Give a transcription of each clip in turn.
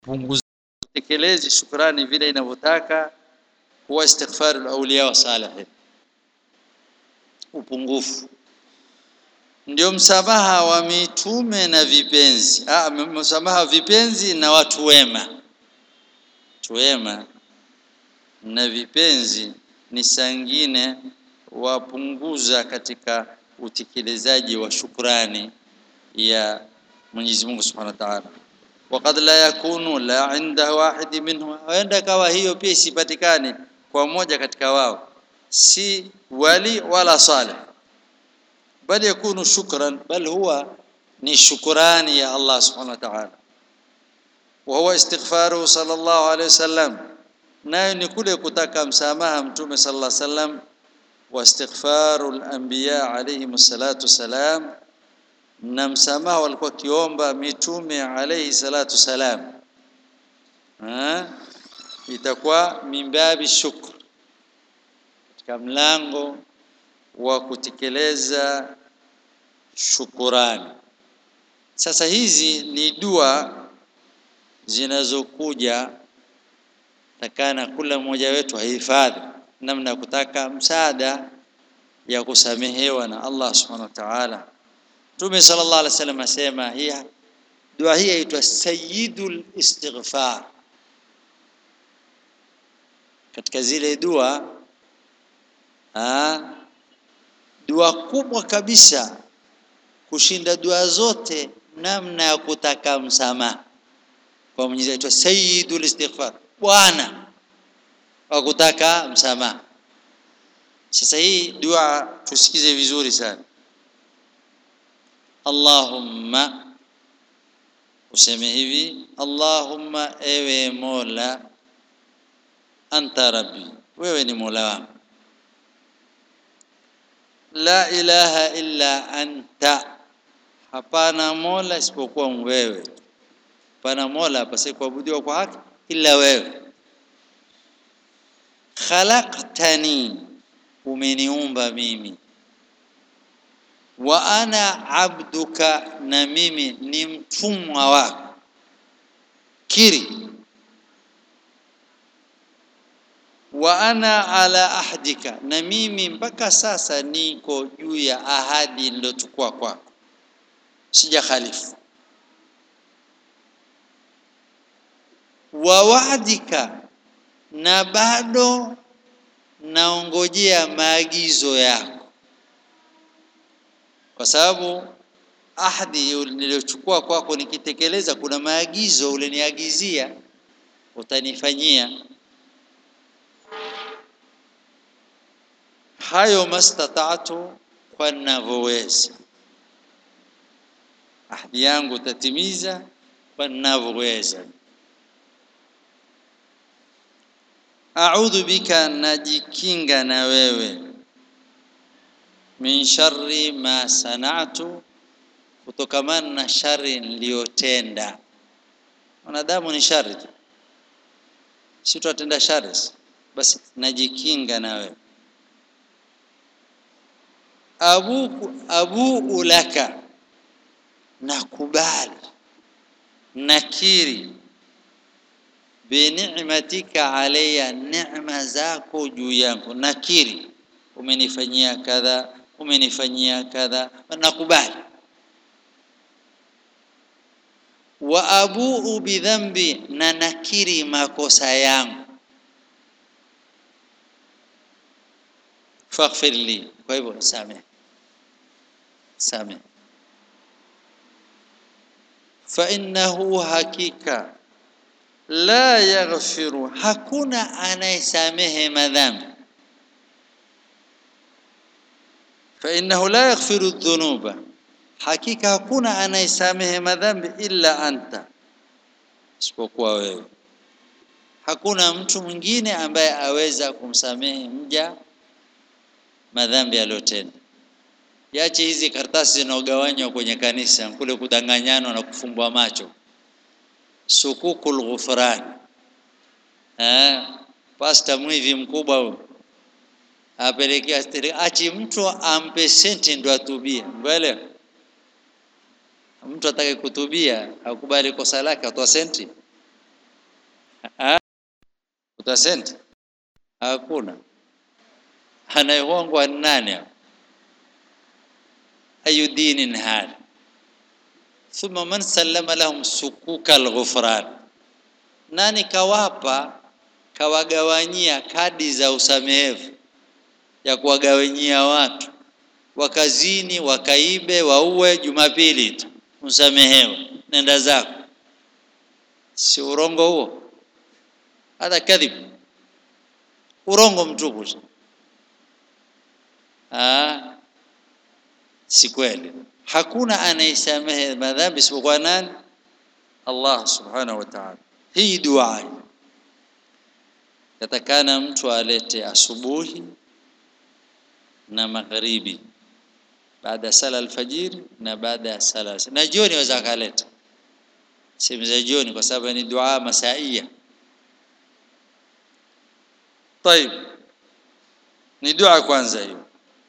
punguza tekelezi shukrani vile inavyotaka huwa istighfaru awliya wa salihin upungufu ndio msamaha wa mitume na vipenzi ah msamaha wa vipenzi na watu wema watu wema na vipenzi ni sangine wapunguza katika utekelezaji wa shukrani ya Mwenyezi Mungu Subhanahu wa Ta'ala وقد لا يكون لا عند واحد منهم huenda kawa hiyo pia isipatikane kwa mmoja katika wao si wali wala salih bali yakunu shukran bal huwa ni shukrani ya Allah subhanahu wa ta'ala wa huwa istighfaru sallallahu alayhi wasallam nayo ni kule kutaka msamaha mtume sallallahu alayhi wasallam wa istighfaru al-anbiya alayhim salatu salam na msamaha walikuwa kiomba mitume alayhi salatu salam ha? itakuwa mimbabi shukr katika mlango wa kutekeleza shukurani sasa hizi ni dua zinazokuja takana kila mmoja wetu ahifadhi namna ya kutaka msaada ya kusamehewa na Allah subhanahu wa ta'ala Mtume sallallahu alaihi wasallam asema hii dua hii inaitwa sayyidul istighfar katika zile dua ah dua kubwa kabisa kushinda dua zote namna ya kutaka msamaha kwa Mwenyezi Mungu sayyidul istighfar bwana wa kutaka msamaha sasa hii dua tusikize vizuri sana Allahumma useme hivi Allahumma ewe Mola anta rabbi wewe ni Mola wangu la ilaha illa anta hapana Mola isipokuwa wewe hapana Mola pasi kuabudiwa kwa haki ila wewe khalaqtani umeniumba mimi wa ana abduka na mimi ni mtumwa wako kiri wa ana ala ahdika na mimi mpaka sasa niko juu ya ahadi nilochukua kwako sija khalifu wa wa'dika na bado naongojea maagizo yako kwa sababu ahadi niliyochukua kwako nikitekeleza kuna maagizo uliniagizia utanifanyia hayo mastata'tu kwa ninavyoweza ahadi yangu tatimiza kwa ninavyoweza a'udhu bika najikinga na wewe min sharri ma sana'tu kutokamana na shari niliyotenda wanadamu ni shari tu si tutatenda shari basi najikinga na wewe abu abu laka nakubali nakiri bini'matika alayya neema zako juu yangu nakiri umenifanyia kadha umenifanyia kadha nakubali wa abuu bidhambi na nakiri makosa yangu faghfir li kwa hivyo samehe samehe fa innahu hakika la yaghfiru hakuna anayesamehe madhambi fa innahu la yaghfiru dhunuba hakika hakuna anayesamehe madhambi illa anta isipokuwa wewe hakuna mtu mwingine ambaye aweza kumsamehe mja madhambi aliyotenda yache hizi karatasi zinaogawanywa kwenye kanisa kule kudanganyana na kufumbwa macho sukukul ghufran eh pasta mwivi mkubwa huyo apelekea achi mtu ampe senti ndo atubie mbele mtu atake kutubia akubali kosa lake atoa senti utasenti hakuna anayehongwa nani ayu dinin hada thumma man sallama lahum sukuka alghufran nani kawapa kawagawanyia kadi za usamehevu ya kuwagawanyia watu wakazini wakaibe waue jumapili tu usamehewe nenda zako si urongo huo hata kadhib urongo mtupu ah si kweli hakuna anayesamehe madhambi isipokuwa nani Allah subhanahu wa ta'ala hii dua yatakana mtu alete asubuhi na magharibi baada ya sala alfajiri na baada ya sala na jioni waweza akaleta sehemu za jioni kwa sababu ni dua masaia طيب ni dua kwanza hiyo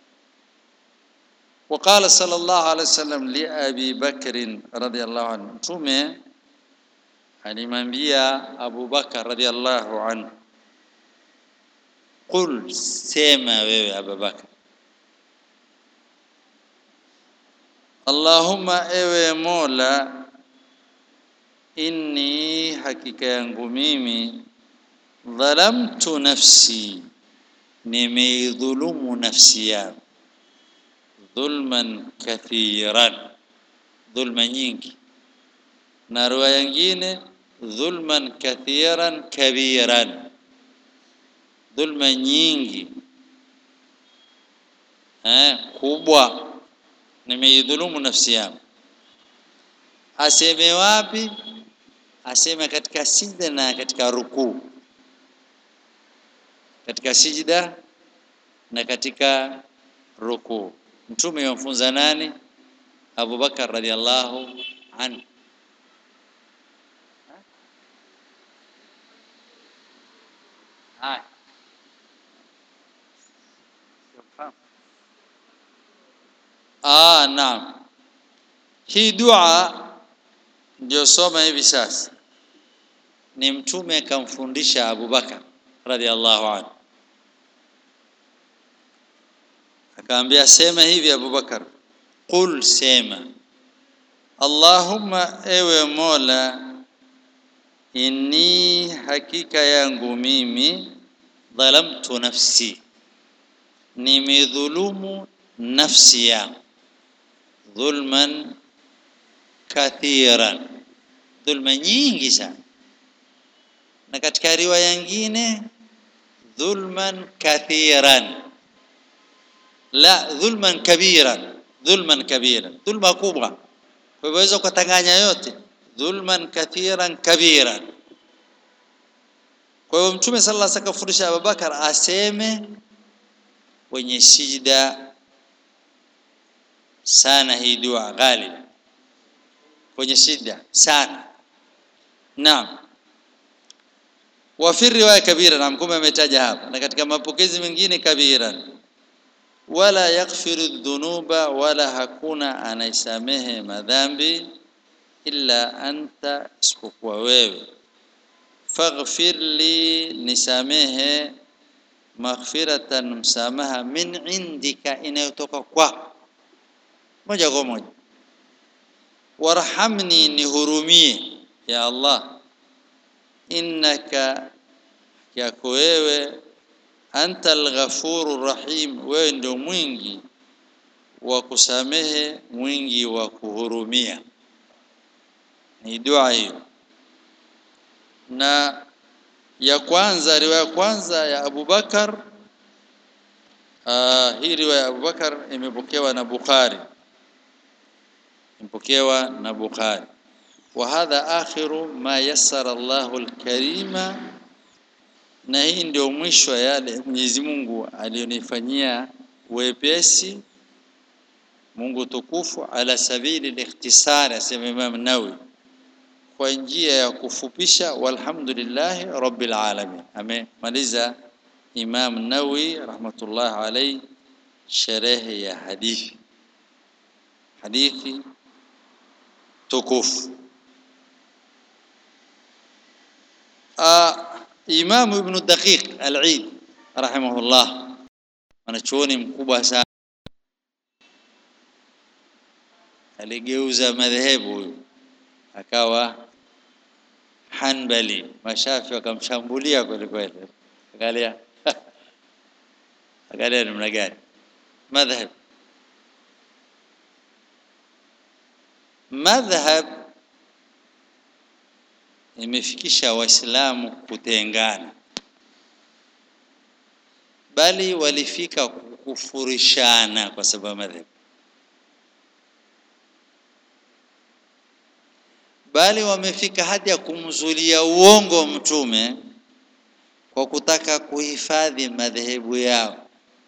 وقال صلى الله عليه وسلم لأبي بكر رضي الله عنه مtume alimwambia Abu Bakar radhiallahu anhu qul sema wewe Abu Bakar Allahumma ewe Mola inni hakika yangu mimi dhalamtu nafsi nimeidhulumu nafsi yangu dhulman kathiran dhulma nyingi na riwaya nyingine dhulman kathiran kabiran dhulma nyingi eh kubwa nimeidhulumu nafsi yangu aseme wapi aseme katika sijda na katika rukuu katika sijda na katika rukuu mtume yamfunza nani Abu Bakar radhiallahu anhu haya Ah, naam. Hii dua ndio soma hivi sasa. Ni mtume akamfundisha Abu Bakar radhiallahu anhu. Akaambia sema hivi Abu Bakar, qul sema Allahumma ewe Mola inni hakika yangu mimi dhalamtu nafsi nimedhulumu nafsi yangu dhulman kathiran dhulma nyingi sana na katika riwaya nyingine dhulman kathiran la dhulman kabiran dhulman kabiran dhulma kubwa kwa hivyo waweza ukatanganya yote dhulman kathiran kabiran kwa hivyo mtume sallallahu alaihi wasallam akafundisha Abubakar aseme kwenye sijda sana hii dua ghalib kwenye shida sana naam wa fi riwaya kabira na mkume ametaja hapa na katika mapokezi mengine kabira wala yaghfiru dhunuba wala hakuna anaisamehe madhambi illa anta isipokuwa wewe faghfir li nisamehe maghfiratan msamaha min indika inayotoka kwako moja kwa moja warhamni nihurumie ya Allah innaka yako wewe anta alghafuru rahim wewe ndio mwingi wa kusamehe mwingi wa kuhurumia ni dua hiyo na ya kwanza riwaya kwanza ya Abu Bakar uh, hii riwaya ya Abu Bakar imepokewa na Bukhari imepokewa na Bukhari wa hadha akhiru ma yassara Allahu al-karima na hii ndio mwisho yale Mwenyezi Mungu alionifanyia wepesi Mungu tukufu ala sabili al-ikhtisar asema Imam Nawawi kwa njia ya kufupisha walhamdulillah rabbil alamin amemaliza Imam Nawawi rahmatullah alayhi sherehe ya hadithi hadithi tukufu Imam Ibn Daqiq Al-Eid rahimahullah mwanachuoni mkubwa sana aligeuza madhehebu huyu akawa Hanbali mashafi wakamshambulia kweli kweli angalia angalia namna gani madhhab madhhab imefikisha waislamu kutengana bali walifika kukufurishana kwa sababu madhhab bali wamefika hadi ya kumzulia uongo mtume kwa kutaka kuhifadhi madhehebu yao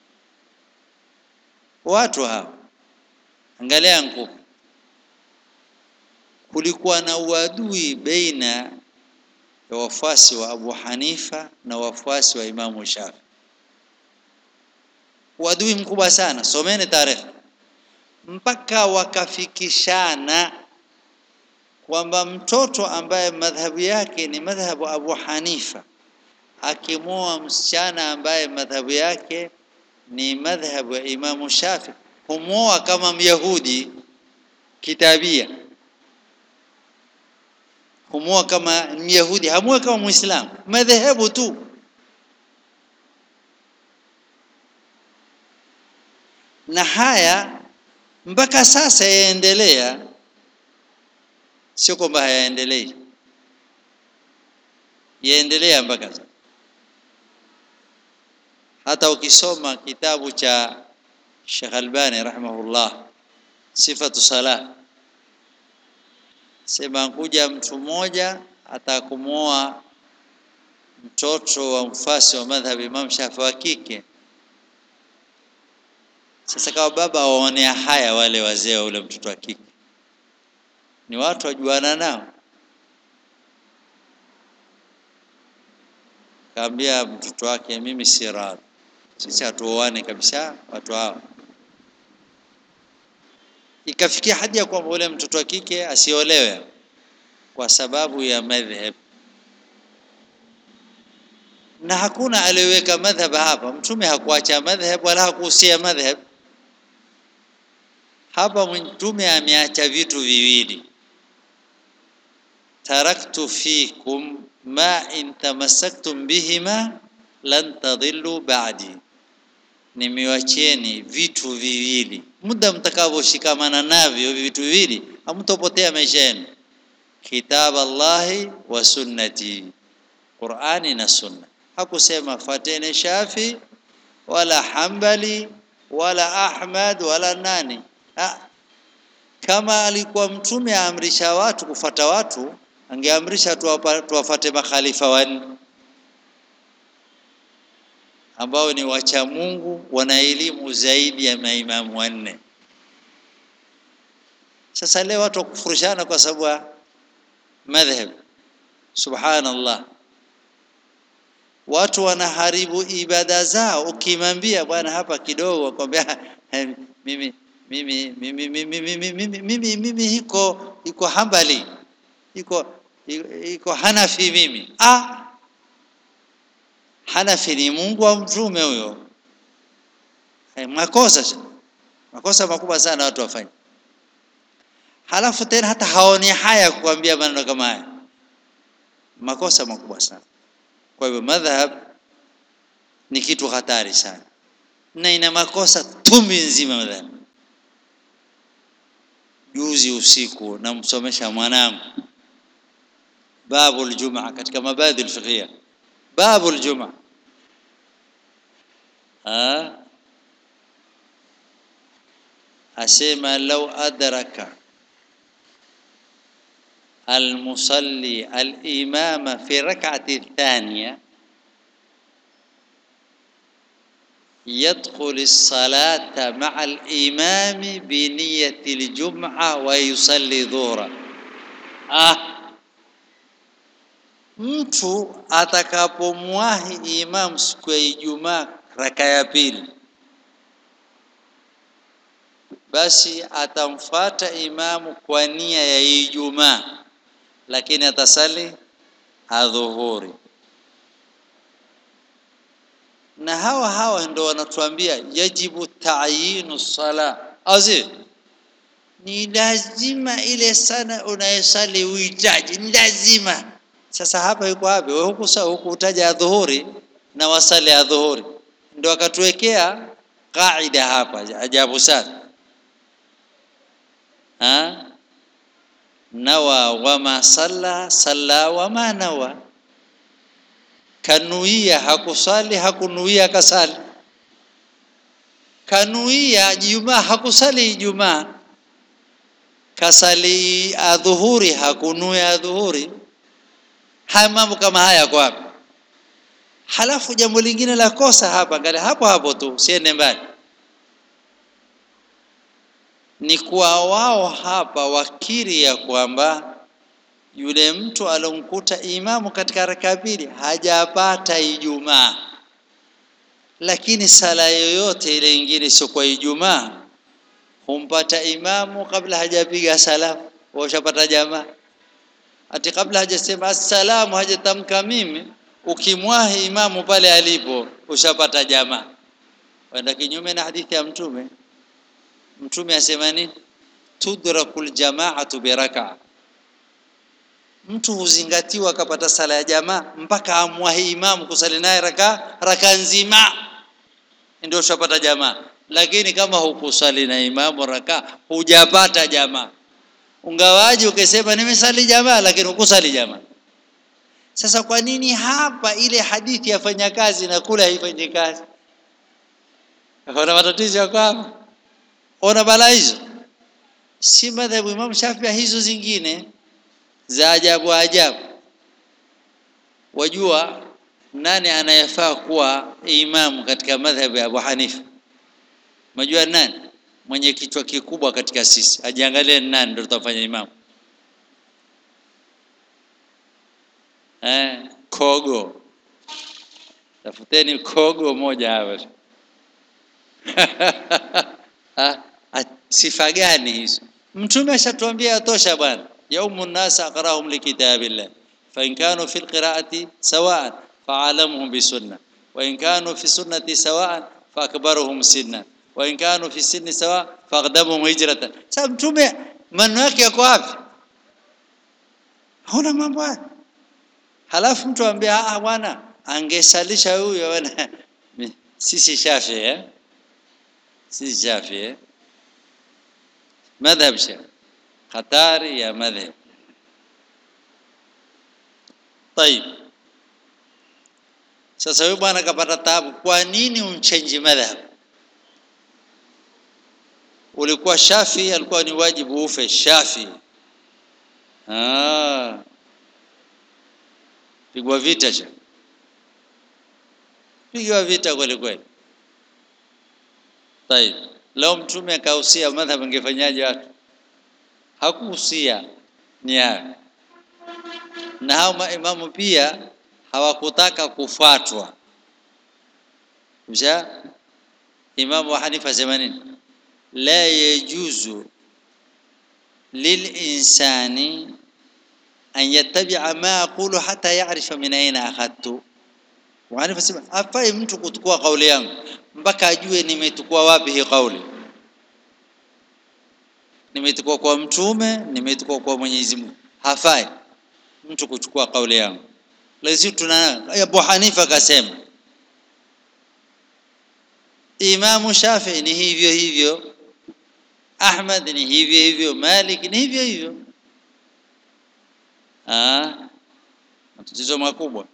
watu hao angalia nguvu kulikuwa na uadui baina ya wafuasi wa Abu Hanifa na wafuasi wa Imamu Shafi uadui mkubwa sana someni tarehe mpaka wakafikishana kwamba mtoto ambaye madhhabu yake ni madhhabu Abu Hanifa akimoa msichana ambaye madhhabu yake ni madhhabu ya Imamu Shafi humoa kama Myahudi kitabia humoa kama Myahudi hamoa kama Muislamu madhehebu tu na haya mpaka sasa yaendelea sio kwamba hayaendelei yaendelea mpaka sasa hata ukisoma kitabu cha Sheikh Albani rahimahullah sifatu salah sema kuja mtu mmoja atakumoa mtoto wa mfasi wa madhhab Imam Shafi wa kike sasa kama baba waonea haya wale wazee wa ule mtoto wa kike ni watu wajuana nao kaambia mtoto wake mimi si radhi sisi hatuoane kabisa watu hao ikafikia hadi ya kwamba ule mtoto wa kike asiolewe kwa sababu ya madhhab na hakuna aliyeweka madhhab hapa mtume hakuacha madhhab wala hakuhusia madhhab hapa mtume ameacha vitu viwili taraktu fikum ma in tamassaktum bihima lan tadhillu ba'di nimewacheni vitu viwili muda mtakavyoshikamana navyo vitu viwili hamtopotea maisha yenu kitab Allahi wa sunnati Qur'ani na sunna hakusema fatene Shafi wala Hambali wala Ahmad wala nani ha. kama alikuwa mtume aamrisha watu kufata watu angeamrisha tuwafate makhalifa wanne ambao ni wacha Mungu wana elimu zaidi ya maimamu wanne sasa leo watu wakufurishana kwa sababu ya madhhab subhanallah watu wanaharibu ibada zao ukimwambia bwana hapa kidogo akwambia mimi mimi mimi mimi mimi mimi mimi mimi iko iko hambali iko iko hanafi mimi ah hanafi ni Mungu wa mtume huyo makosa makosa makubwa sana watu wafanye halafu tena hata haoni haya kuambia maneno kama haya makosa makubwa sana kwa hivyo madhhab ni kitu hatari sana na ina makosa tumi nzima madhhab juzi usiku namsomesha mwanangu babu aljumaa katika mabadhi alfiqhiyya babu aljumaa ah asema law adraka المصلي الإمام في ركعة الثانية يدخل الصلاة مع الإمام بنية الجمعة ويصلي ظهرا آه mtu atakapomwahi imam siku ya Ijumaa raka ya pili basi atamfata imamu kwa nia ya Ijumaa lakini atasali adhuhuri na hawa hawa ndio wanatuambia yajibu ta'yinu sala azi ni lazima ile sana unayesali uhitaji ni lazima sasa hapa yuko wapi wewe huku sawa huku utaja adhuhuri na wasali adhuhuri ndio akatuwekea kaida hapa ajabu sana ha nawa wama salla salla wama nawa kanuia hakusali hakunuia kasali kanuia jumaa hakusali ijumaa kasali adhuhuri hakunuia adhuhuri haya mambo kama haya kwa wapi halafu jambo lingine la kosa hapa angalia hapo hapo tu siende mbali ni kwa wao hapa wakiri ya kwamba yule mtu alomkuta imamu katika raka mbili hajapata Ijumaa, lakini sala yoyote ile ingine sio kwa Ijumaa humpata imamu kabla hajapiga salamu, washapata jamaa. Ati kabla hajasema assalamu hajatamka mimi, ukimwahi imamu pale alipo ushapata jamaa. Wenda kinyume na hadithi ya Mtume. Mtume asema nini? Tudrakul jamaatu biraka, mtu huzingatiwa akapata sala ya jamaa mpaka amwahi imamu kusali naye raka raka nzima, ndio ushapata jamaa. Lakini kama hukusali na imamu raka, hujapata jamaa. Ungawaji ukisema nimesali jamaa, lakini hukusali jamaa. Sasa kwa nini hapa ile hadithi yafanya kazi na kule haifanyi kazi? Kuna matatizo yako hapa ona balaa hizo si madhhabu Imam Shafii hizo zingine za ajabu ajabu wajua nani anayefaa kuwa imamu katika madhhabu ya Abu Hanifa majua nani mwenye kichwa kikubwa katika sisi ajiangalie nani ndio tutafanya imamu eh kogo tafuteni kogo moja hapa sifa gani hizo mtume ashatuambia atosha bwana yaumu nas aqrahum likitabillah fa in kanu fi alqiraati sawaan fa'alamuhum bisunna wa in kanu fi sunnati sawaan fa akbaruhum sinna wa in kanu fi sinni sawa faqdamuhum hijratan sasa mtume maneno yake yako wapi hauna mambo haya halafu mtu ambia ah bwana angesalisha huyo bwana sisi shafi eh sisi shafi eh madhhab shafi hatari ya madhhab طيب sasa huyu bwana kapata taabu kwa nini umchange madhhab ulikuwa shafi alikuwa ni wajibu ufe shafi ah pigwa vita cha pigwa vita kweli kweli طيب leo mtume akahusia madhhab angefanyaje watu hakuhusia ni hayo na hao maimamu pia hawakutaka kufuatwa msha imamu wa hanifa sema nini la yajuzu lilinsani an yattabi'a ma aqulu hata ya'rifa min aina akhadtu wa hanifa sema hafai mtu kutukua kauli yangu mpaka ajue nimetukua wapi hii kauli nimetukua kwa mtume nimetukua kwa Mwenyezi Mungu hafai mtu kuchukua kauli yangu lazima tuna Abu Hanifa akasema Imamu Shafi ni hivyo hivyo Ahmad ni hivyo hivyo Malik ni hivyo hivyo ah matatizo makubwa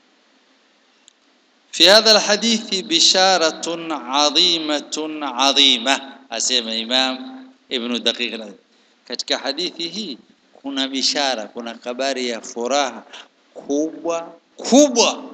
في هذا الحديث بشارة عظيمة عظيمة أسمى إمام ابن دقيق katika hadithi hii kuna bishara kuna habari ya furaha kubwa kubwa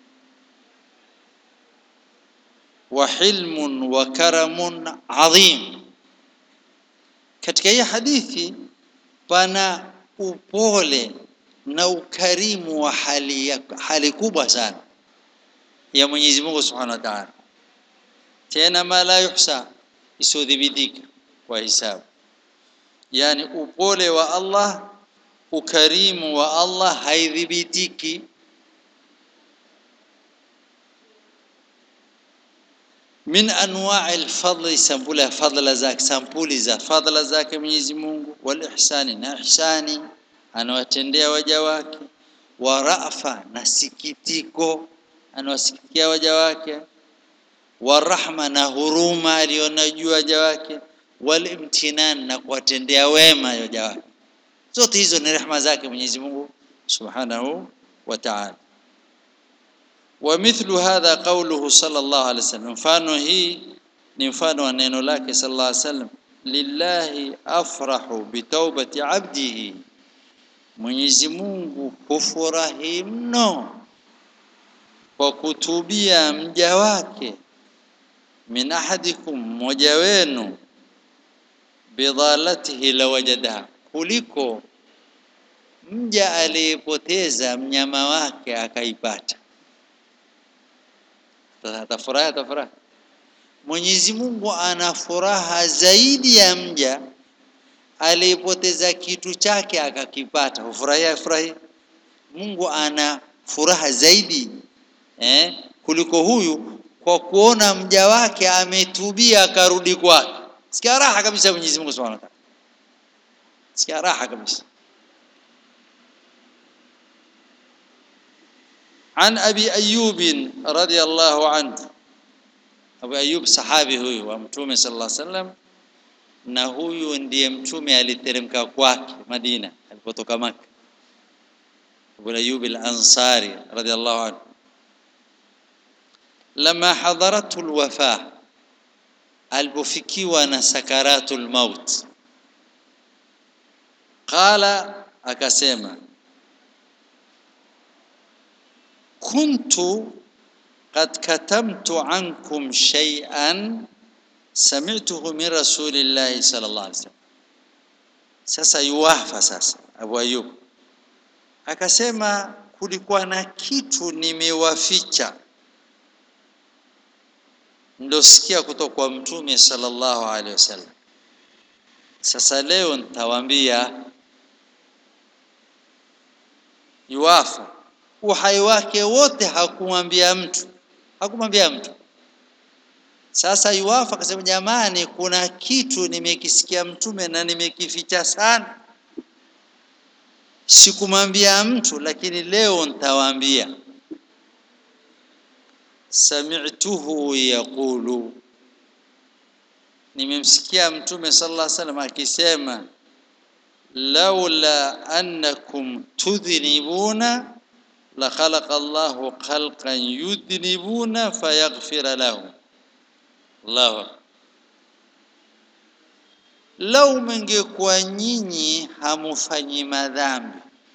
wa hilmun wa karamun adhim katika hii hadithi pana upole na ukarimu wa hali, ya, hali kubwa sana ya Mwenyezi Mungu Subhanahu wa Ta'ala tena ma la yuhsa isodhibitika kwa hisabu yani upole wa Allah ukarimu wa Allah haidhibitiki min anwa'i alfadli sampuli ya fadla zake sampuli za fadla zake Mwenyezi Mungu wal ihsani na ihsani anawatendea waja wake wa rafa na sikitiko anawasikitikia waja wake wa rahma na huruma aliona juu waja wake wal imtinan na kuwatendea wema waja wake zote hizo ni rehema zake Mwenyezi Mungu Subhanahu wa Ta'ala ومثل هذا قوله صلى الله عليه وسلم mfano hii ni mfano wa neno lake sallallahu alaihi wasallam lillahi afrahu bitaubati abdihi Mwenyezi Mungu hufurahi mno kwa kutubia mja wake min ahadikum mmoja wenu bidhalatihi lawajadaha kuliko mja aliyepoteza mnyama wake akaipata atafurahi atafurahi Mwenyezi Mungu ana furaha zaidi ya mja aliyepoteza kitu chake akakipata hufurahia furahi Mungu ana furaha zaidi eh, kuliko huyu kwa kuona mja wake ametubia akarudi kwake sikia raha kabisa Mwenyezi Mungu Subhanahu wa ta'ala sikia raha kabisa عن أبي أيوب رضي الله عنه أبو أيوب صحابي huyu wa Mtume صلى الله عليه وسلم na huyu ndiye mtume aliteremka kwake Madina alipotoka Maka Abu Ayyub al-Ansari radiyallahu anhu lama hadaratu al-wafa alipofikiwa na sakaratul maut qala akasema kuntu qad katamtu ankum shay'an sami'tuhu min rasulillahi sallallahu alaihi wasallam sasa yuwafa sasa Abu Ayyub akasema kulikuwa na kitu nimewaficha ndosikia kutoka kwa mtume sallallahu alaihi wasallam sasa leo nitawaambia yuwafa uhai wake wote hakumwambia mtu hakumwambia mtu sasa yuwafa akasema jamani kuna kitu nimekisikia mtume na nimekificha sana sikumwambia mtu lakini leo nitawaambia sami'tuhu yaqulu nimemsikia mtume sallallahu alaihi wasallam akisema laula annakum tudhnibuna la khalaqa Allahu khalqan yudhnibuna fayaghfira lahum Allahu lau mngekuwa nyinyi hamufanyi madhambi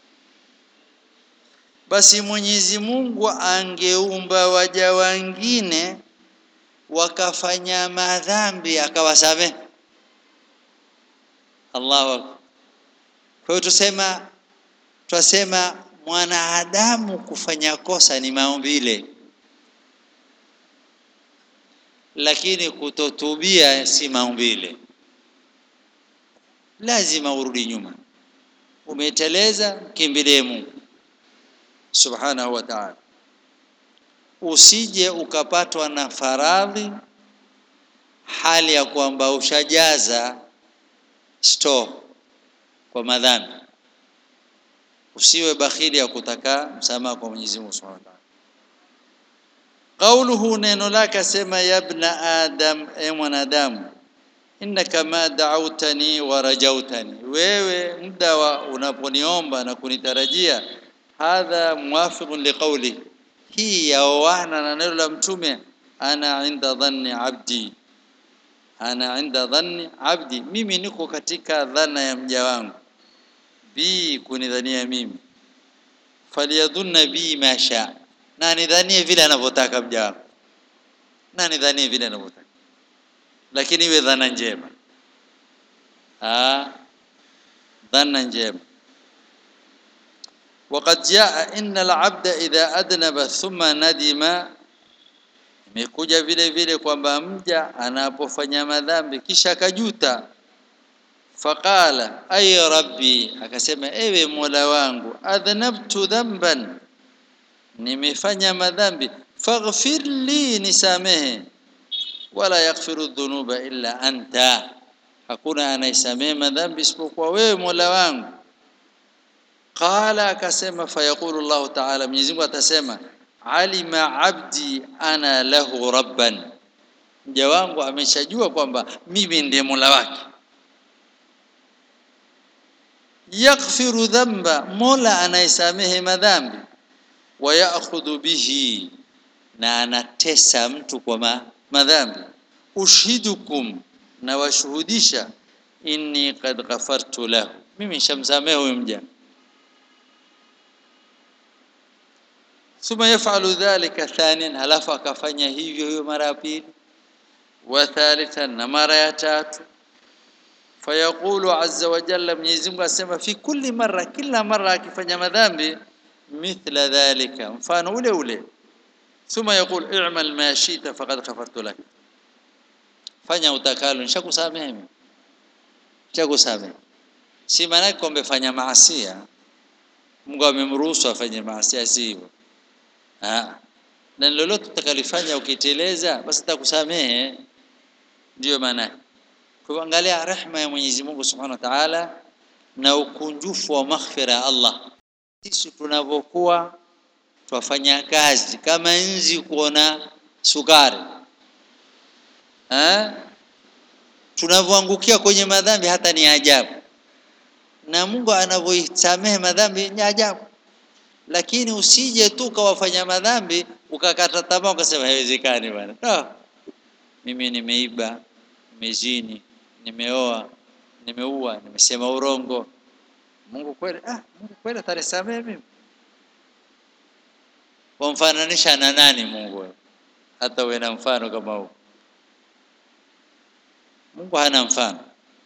basi Mwenyezi Mungu angeumba waja wengine wakafanya madhambi akawasamehe Allahu akbar kwa hiyo tusema twasema mwanadamu kufanya kosa ni maumbile lakini kutotubia si maumbile lazima urudi nyuma umeteleza kimbilie Mungu subhanahu wa ta'ala usije ukapatwa na faradhi hali ya kwamba ushajaza store kwa madhambi usiwe bakhili ya kutaka msamaha kwa Mwenyezi Mungu Subhanahu wa Ta'ala Qauluhu neno lake sema yabna adam e mwanadamu innaka ma da'awtani wa rajautani wewe muda wa unaponiomba na kunitarajia hadha muwafiqun liqawli hii yaoana na neno la mtume ana inda dhanni abdi ana inda dhanni abdi mimi niko katika dhana ya mja wangu bi kunidhania mimi faliyadhunna bi ma sha na nidhanie vile anavyotaka mja wangu na nidhanie vile anavyotaka lakini iwe dhana njema ah dhana njema وقد جاء ان العبد اذا اذنب ثم ندم imekuja vile vile kwamba mja anapofanya madhambi kisha akajuta faqala ay rabbi akasema ewe mola wangu adhnabtu dhanban nimefanya madhambi faghfir li nisamehe wala yaghfiru dhunuba illa anta hakuna anaisamehe madhambi isipokuwa wewe Mola wangu qala akasema fayaqulu Allah ta'ala Mwenyezi Mungu atasema alima abdi ana lahu rabban mja wangu ameshajua kwamba mimi ndiye Mola wake yaghfiru dhanba Mola anaisamehe madhambi wa ya'khudhu bihi na anatesa mtu kwa ma, madhambi ushidukum na washuhudisha inni qad ghafartu lahu mimi nishamsamehe huyo mja thumma yaf'alu dhalika thaniyan halafu akafanya hivyo hiyo mara ya pili wa thalithan na mara ya tatu fayaqulu azza wa jalla Mwenyezi Mungu asema fi kulli marra kila mara akifanya madhambi mithla dhalika mfano ule ule thumma yaqul i'mal ma shi'ta faqad ghafartu lak fanya utakalo nishakusamehe mimi nishakusamehe si maana kwamba fanya maasia Mungu amemruhusu afanye maasia si hivyo ah na lolote utakalifanya ukiteleza basi atakusamehe ndiyo maana kwa angalia rehema ya Mwenyezi Mungu Subhanahu wa Ta'ala na ukunjufu wa maghfira ya Allah sisi tunavyokuwa twafanya kazi kama nzi kuona sukari eh tunavyoangukia kwenye madhambi hata ni ajabu na Mungu anavyoisamehe madhambi ni ajabu lakini usije tu kawafanya madhambi ukakata tamaa ukasema haiwezekani bwana no. mimi nimeiba nimezini nimeoa nimeua nimesema urongo Mungu kweli ah Mungu kweli atanisamehe mimi wamfananisha na nani Mungu hata uwe na mfano kama huu Mungu hana mfano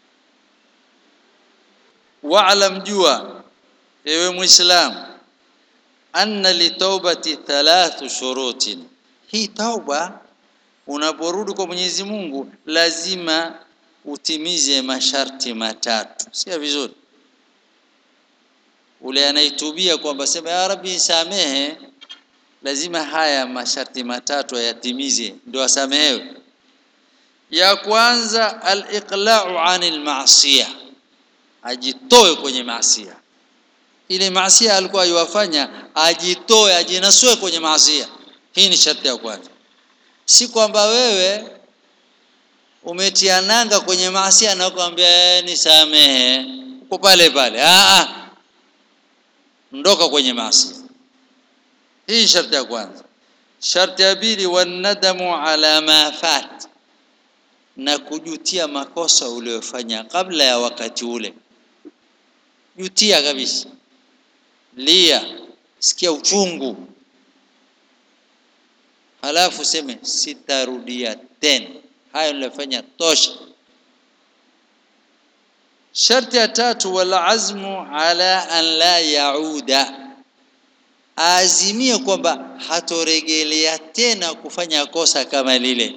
wa'lam jua ewe muislam anna litaubati thalathu shurutin hii tauba unaporudi kwa Mwenyezi Mungu lazima utimize masharti matatu sio vizuri ule anaitubia kwamba sema ya rabbi nisamehe lazima haya masharti matatu ayatimize ndio asamehewe ya kwanza al-iqla'u 'anil ma'siyah ajitoe kwenye maasia ile maasia alikuwa yuwafanya ajitoe ajinasue kwenye maasia hii ni sharti ya kwanza si kwamba wewe umetia nanga kwenye maasia na kuambia nisamehe uko pale pale ah ah ndoka kwenye maasia hii sharti ya kwanza sharti ya pili wanadamu ala ma fat na kujutia makosa uliyofanya kabla ya wakati ule jutia kabisa lia sikia uchungu halafu seme sitarudia tena hayo nilifanya tosha sharti ya tatu wal azmu ala an la yauda azimie kwamba hatoregelea tena kufanya kosa kama lile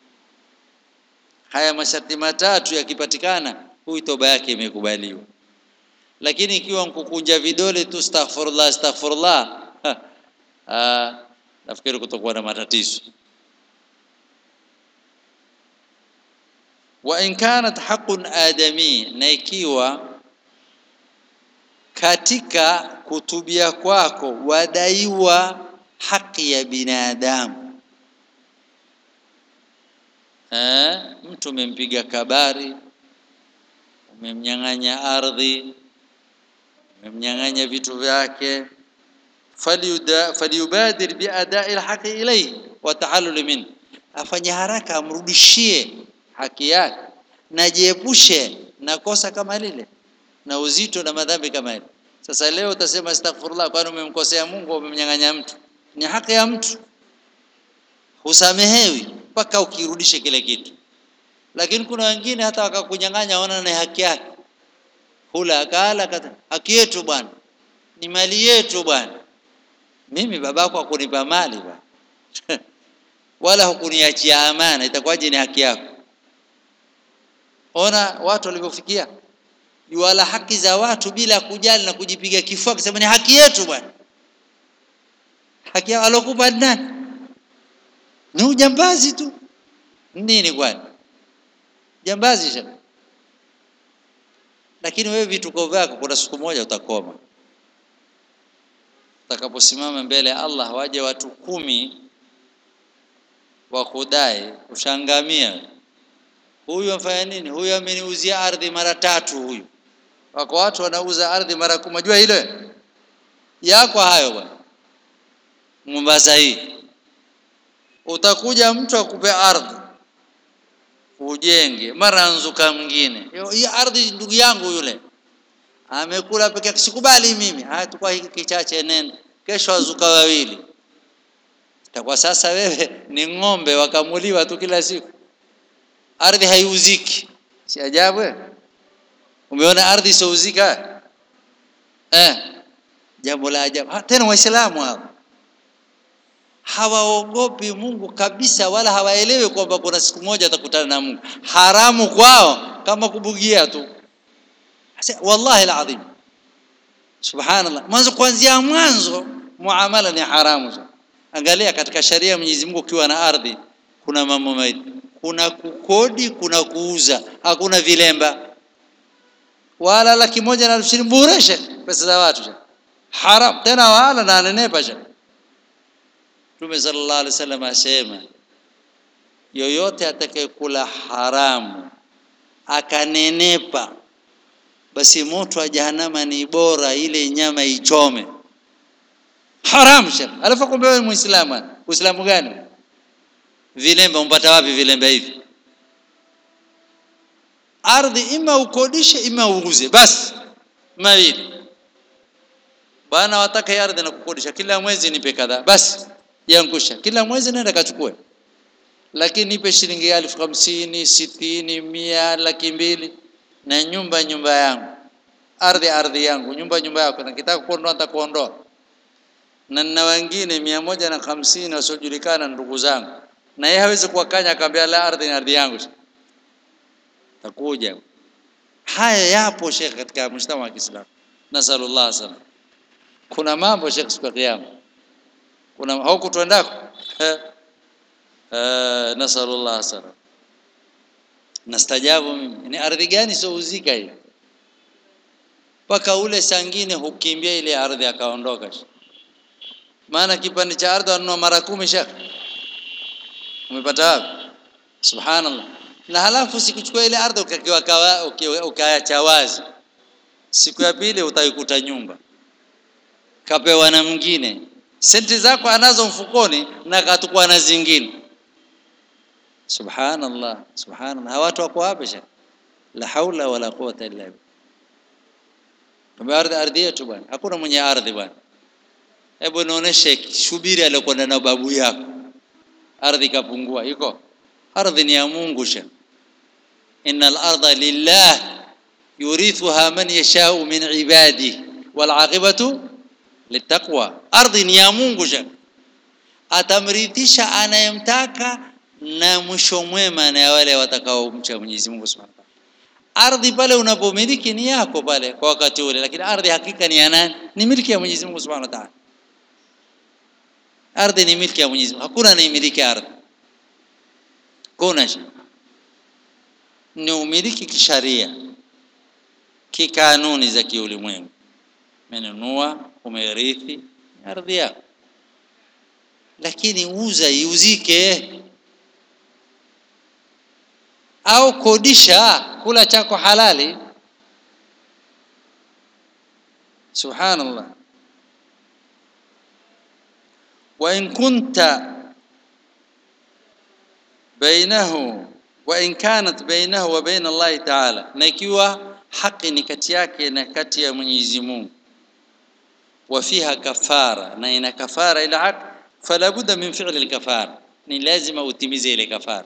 haya masharti matatu yakipatikana huyu toba yake imekubaliwa lakini ikiwa nkukunja vidole tu astaghfirullah astaghfirullah ah nafikiri kutakuwa na matatizo wa in kanat haqqun adami na ikiwa katika kutubia kwako wadaiwa haki ya binadamu eh mtu umempiga kabari umemnyang'anya ardhi umemnyang'anya vitu vyake falyubadir biadai alhaqi ilayhi wa tahallul min afanye haraka amrudishie haki yake na jiepushe na kosa kama lile na uzito na madhambi kama ile sasa leo utasema astaghfirullah kwani umemkosea Mungu umemnyang'anya mtu ni haki ya mtu husamehewi mpaka ukirudishe kile kitu lakini kuna wengine hata wakakunyang'anya ona ni haki yake hula akala haki yetu bwana ni mali yetu bwana mimi babako hakunipa mali bwana wala hukuniachia amana itakuwaje ni haki yako ona watu walivyofikia yuala haki za watu bila kujali na kujipiga kifua kusema ni haki yetu bwana haki alokupa nani ni ujambazi tu nini kwani jambazi shaka lakini wewe vituko vyako kuna siku moja utakoma utakaposimama mbele ya Allah waje watu kumi wa kudai ushangamia huyu amfanya nini huyu ameniuzia ardhi mara tatu huyu wako watu wanauza ardhi mara kumi unajua ile yako hayo bwana Mombasa hii utakuja mtu akupe ardhi ujenge mara anzuka mwingine hii ardhi ndugu yangu yule amekula peke yake sikubali mimi haya tukua hiki kichache nenda kesho azuka wawili itakuwa sasa wewe ni ng'ombe wakamuliwa tu kila siku ardhi haiuziki si ajabu umeona ardhi isouzika eh jambo la ajabu ha, tena waislamu hao hawaogopi Mungu kabisa wala hawaelewi kwamba kuna siku moja atakutana na Mungu haramu kwao kama kubugia tu wallahi alazim subhanallah mwanzo kuanzia mwanzo muamala ni haramu angalia katika sharia ya Mwenyezi Mungu ukiwa na ardhi kuna mambo mawili kuna kukodi kuna kuuza hakuna vilemba wala laki moja na elfu bureshe pesa za watu haram tena wala na nenepa Mtume sallallahu alaihi wasallam asema yoyote atakayekula haramu akanenepa basi moto wa jahannama ni bora ile nyama ichome haram shekh alafu kumbe wewe muislamu uislamu gani vilemba umpata wapi vilemba hivi ardhi ima ukodishe ima uuze basi mawili bwana wataka ardhi na kukodisha kila mwezi nipe kadhaa basi yangusha kila mwezi nenda kachukue lakini nipe shilingi elfu hamsini sitini mia laki mbili na nyumba nyumba yangu ardhi ardhi yangu nyumba nyumba yako nakitaka kuondoa nitakuondoa na nina wengine mia moja na hamsini wasiojulikana ndugu zangu na yeye hawezi kuwakanya akaambia la ardhi ni ardhi yangu takuja haya yapo shekh katika mshtama wa Kiislamu nasallallahu sana kuna mambo shekh siku ya kiyama kuna haukutwendako eh nasallallahu sana nastajabu mimi ni ardhi gani souzika hii mpaka ule sangine hukimbia ile ardhi akaondoka maana kipande cha ardhi wanunua mara kumi shekh umepata wapi subhanallah na halafu sikuchukua ile ardhi ukakiwa ukaacha wazi siku ya pili utaikuta nyumba kapewa na mwingine senti zako anazo mfukoni na katukua na zingine subhanallah subhanallah hawa watu wako wapi shekh la haula wala quwata illa billah kama ardhi ardhi yetu bwana hakuna mwenye ardhi bwana hebu nioneshe shubiri aliyokwenda na babu yako ardhi kapungua iko ardhi ni ya Mungu sha innal arda lillah yurithuha man yashau min ibadi wal aqibatu litaqwa ardhi ni ya Mungu sha atamrithisha anayemtaka na mwisho mwema na wale watakaomcha Mwenyezi Mungu Subhanahu wa ardhi pale unapomiliki ni yako pale kwa wakati ule lakini ardhi hakika ni ya nani ni miliki ya Mwenyezi Mungu Subhanahu wa Ta'ala ardhi ni miliki ya Mwenyezi Mungu hakuna anayemiliki ardhi kuna ni umiliki kisharia kikanuni za kiulimwengu umenunua umerithi ardhi yako lakini uza iuzike au kodisha kula chako halali subhanallah وإن كنت بينه وإن كانت بينه وبين الله تعالى na ikiwa haki ni kati yake na kati ya Mwenyezi Mungu وفيها كفارة na ina kafara ila haki فلا بد من فعل الكفارة ni lazima utimize ile kafara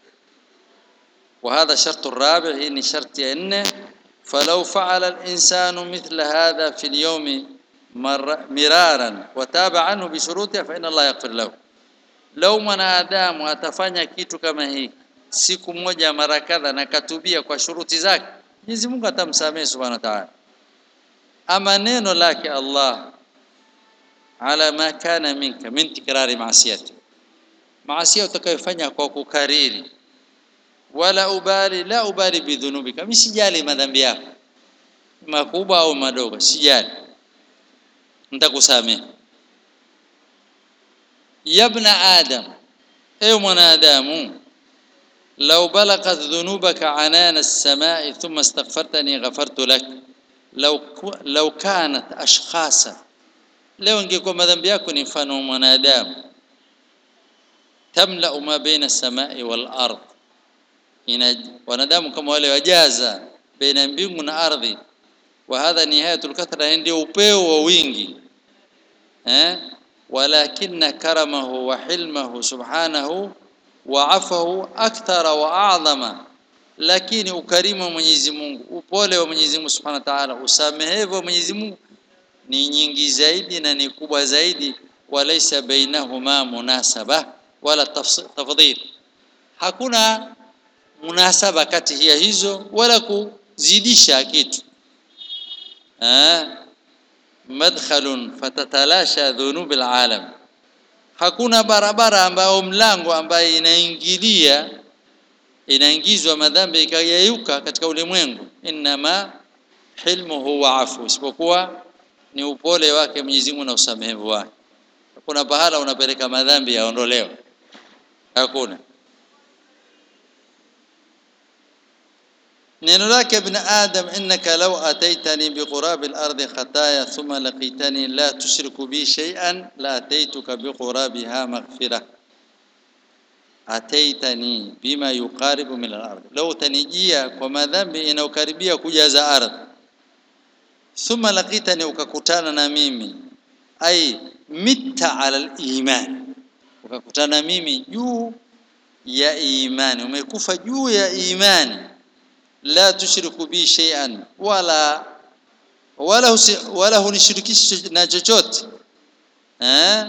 وهذا شرط الرابع هي شرط ان فلو فعل الإنسان مثل هذا في اليوم مرارا وتاب عنه بشروطه فإن الله يغفر له لو mwanadamu atafanya kitu kama hii siku moja mara kadha na katubia kwa shuruti zake Mwenyezi Mungu atamsamehe Subhanahu wa Ta'ala ama neno lake Allah ala ma kana minka min tikrari maasiyati maasia utakayofanya kwa kukariri wala ubali la ubali bidhunubika mimi sijali madhambi yako makubwa au madogo sijali nitakusamehe yabna adam ewe mwanadamu لو بلغت ذنوبك عنان السماء ثم استغفرتني غفرت لك لو لو كانت اشخاصا leo ingekuwa madhambi yako ni mfano wa mwanadamu tamla ma baina samai wal ard ina wanadamu kama wale wajaza baina mbingu na ardhi wa hadha nihayatul kathra ndio upeo wa wingi eh walakinna karamahu wa hilmahu subhanahu wa afahu akthara wa a'zama lakini ukarimu wa Mwenyezi Mungu upole wa Mwenyezi Mungu Subhanahu wa Ta'ala usamehevu wa Mwenyezi Mungu ni nyingi zaidi na ni kubwa zaidi walaysa bainahuma munasaba wala tafdhil hakuna munasaba kati ya hizo wala kuzidisha kitu ah madkhalun fatatalasha dhunub alalam hakuna barabara ambayo mlango ambaye inaingilia inaingizwa madhambi ikayeyuka katika ulimwengu inma hilmuhu wa afu isipokuwa ni upole wake Mwenyezi Mungu na usamehevu wake hakuna pahala unapeleka madhambi yaondolewe hakuna neno lake ibn adam innaka law ataitani biqurab al-ardi khataya thumma laqitani la tushriku bi shay'an la ataituka biqurabiha maghfira ataitani bima yuqaribu min al-ardi law tanijia kwa madhambi inayokaribia kujaza ardhi thumma laqitani ukakutana na mimi ai mitta ala al-iman ukakutana mimi juu ya imani umekufa juu ya imani la tushriku bi shay'an wala wala husi, wala hunishirikishi na chochote eh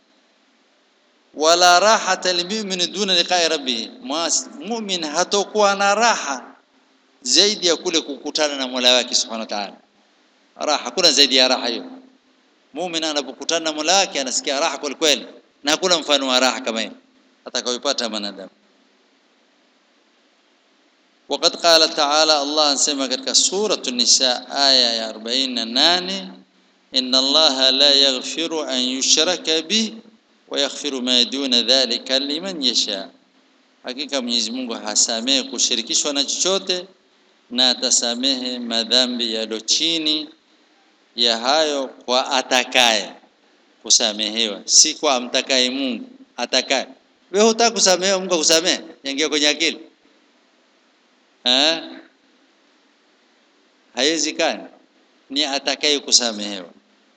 wala rahata lilmu'min duna liqa'i rabbih mu'min hatakuwa na raha zaidi ya kule kukutana na Mola wake subhanahu wa ta'ala raha kuna zaidi ya raha hiyo mu'min anapokutana na Mola wake anasikia raha kweli kweli na hakuna mfano wa raha kama hiyo atakayopata mwanadamu وقد قال تعالى الله انسمع katika سوره النساء aya ya 48 ان الله لا يغفر ان يشرك به ويغفر ما دون ذلك لمن يشاء hakika Mwenyezi Mungu hasamehe kushirikishwa na chochote na atasamehe madhambi yaliyo chini ya hayo kwa atakaye kusamehewa si kwa amtakaye Mungu atakaye wewe hutaka kusamehewa Mungu akusamehe ingia kwenye akili eh haiwezekani ni atakaye kusamehewa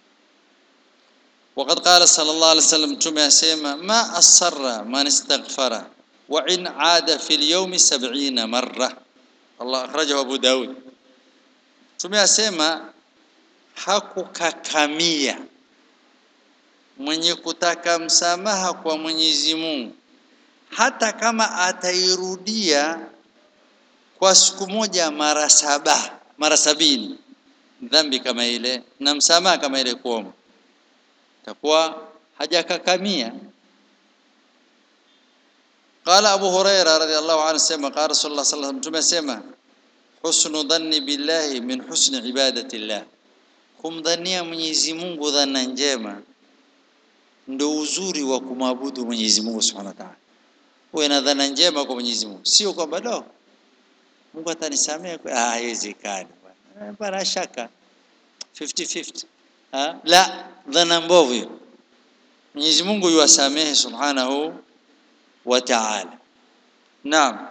وقد قال صلى الله عليه وسلم تمي اسما ما اصر من استغفر وان عاد في اليوم سبعين مره الله اخرجه ابو داود تمي اسما hakukakamia mwenye kutaka msamaha kwa Mwenyezi Mungu hata kama atairudia kwa siku moja mara saba mara sabini dhambi kama ile na msamaha kama ile kuomba takuwa hajakakamia قال ابو هريره رضي الله عنه سمع قال رسول الله صلى الله عليه وسلم tumesema husnu dhanni billahi min husni ibadati llah kumdhania Mwenyezi Mungu dhana njema ndio uzuri wa kumwabudu Mwenyezi Mungu Subhanahu wa Ta'ala uwe na dhana njema kwa Mwenyezi Mungu sio kwamba do Mungu atanisamehe ah haiwezekani bwana bwana shaka 50 50 ha la dhana mbovu hiyo Mwenyezi Mungu yuwasamehe Subhanahu wa Ta'ala Naam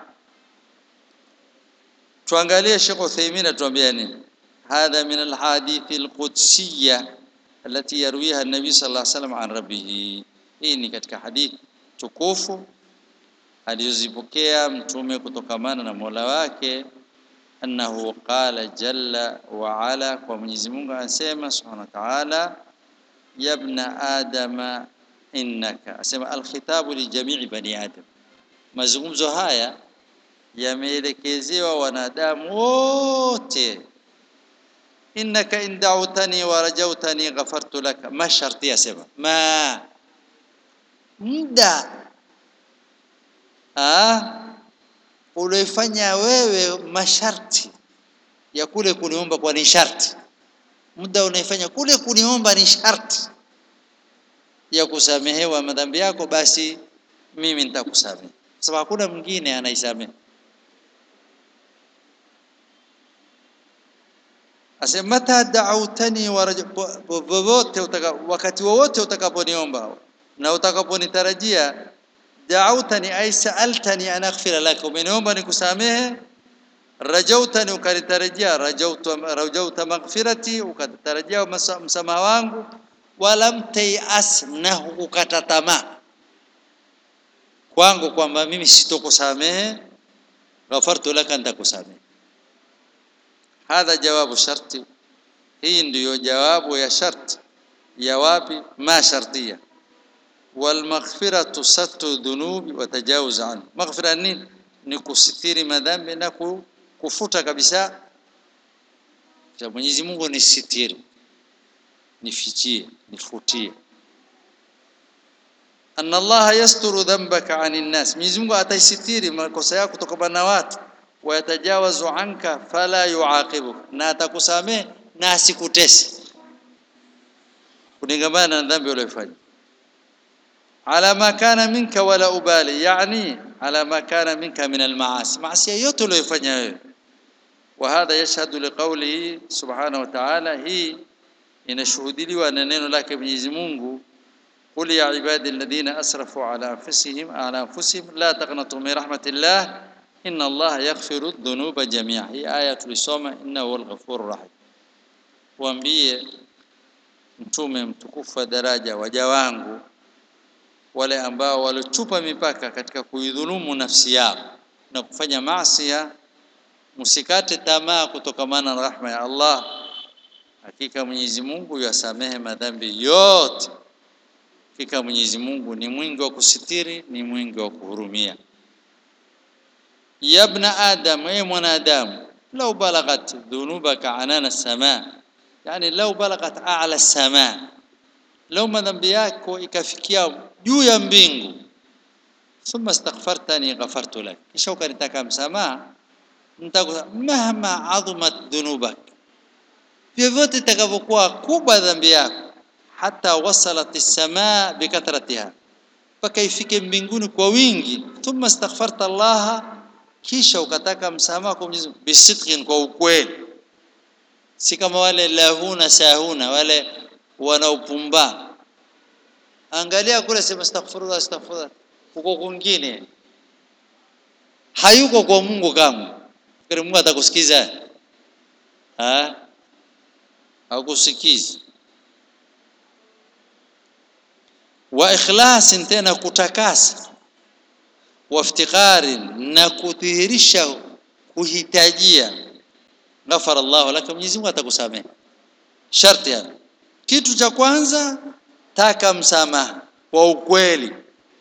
tuangalie Sheikh Uthaymeen atuambia nini هذا من الحديث القدسية التي يرويها النبي صلى الله عليه وسلم عن ربه hii ni katika hadithi tukufu alizozipokea mtume kutokamana na Mola wake annahu qala jalla wa ala kwa Mwenyezi Mungu anasema subhanahu wa ta'ala ya ibn adama innaka asema alkhitabu li jami'i bani adam mazungumzo haya yameelekezewa wanadamu wote innaka in da'utani wa rajawtani ghafartu laka ma sharti yasema ma muda ah ulioifanya wewe masharti ya kule kuniomba kwa ni sharti muda unaifanya kule kuniomba ni sharti ya kusamehewa madhambi yako basi mimi nitakusamehe sababu hakuna mwingine anaisamehe asema mata da'autani wowote wakati wowote utakaponiomba na utakaponitarajia da'autani ay sa'altani an aghfira lak umeniomba nikusamehe rajautani ukanitarajia rajauta rajauta maghfirati ukanitarajia msamaha wangu walam tayas na hukukata tamaa kwangu kwamba mimi sitokusamehe ghafartu laka nitakusamehe hadha jawabu sharti hii ndiyo jawabu ya sharti ya wapi ma shartia walmaghfiratu sattu dhunubi wa tajawuz an maghfira nini ni kusitiri madhambi na kufuta kabisa cha Mwenyezi Mungu ni sitiri nifichie nifutie anna Allah yasturu dhanbaka anin nas Mwenyezi Mungu ataisitiri makosa yako kutokana na watu wayatajawazu anka fala yuaqibu na atakusamehe na asikutese kuningamana na dhambi uliyofanya ala ma kana minka wala ubali yani ala ma kana minka min almaasi maasi yote uliyofanya wewe وهذا يشهد لقوله سبحانه وتعالى هي inashuhudiliwa na neno lake Mwenyezi Mungu qul ya ibadi alladhina asrafu ala anfusihim ala anfusihim la taqnatu min rahmatillah inna Allah yaghfiru dhunuba jami'a hii aya tulisoma innahu huwal ghafurur rahim waambie mtume mtukufu wa daraja waja wangu wale ambao walichupa mipaka katika kuidhulumu nafsi yao na kufanya maasi msikate tamaa kutokamana na rahma ya Allah hakika Mwenyezi Mungu yasamehe madhambi yote hakika Mwenyezi Mungu ni mwingi wa kusitiri ni mwingi wa kuhurumia ya ibn adam ay mwanadamu law balagat dhunubaka anana sama yani law balagat a'la sama law madhambi yako ikafikia juu ya mbingu thumma astaghfartani ghafartu lak kisha ukanitaka msamaha nitakusa mahma adhumat dhunubak vyovyote itakavyokuwa kubwa dhambi yako hata wasalat as-samaa bikatratiha mpaka ifike mbinguni kwa wingi thumma astaghfarta Allah kisha ukataka msamaha kwa Mwenyezi Mungu bisidqin kwa ukweli si kama wale lahuna sahuna wale wanaopumba angalia kule sema astaghfirullah astaghfirullah uko kwingine hayuko kwa Mungu kama fikiri Mungu atakusikiza ah hakusikizi wa ikhlasi tena kutakasa wa iftiqari na kudhihirisha kuhitajia ghafara Allah laka Mwenyezi Mungu atakusamehe sharti hapo kitu cha kwanza taka msamaha kwa ukweli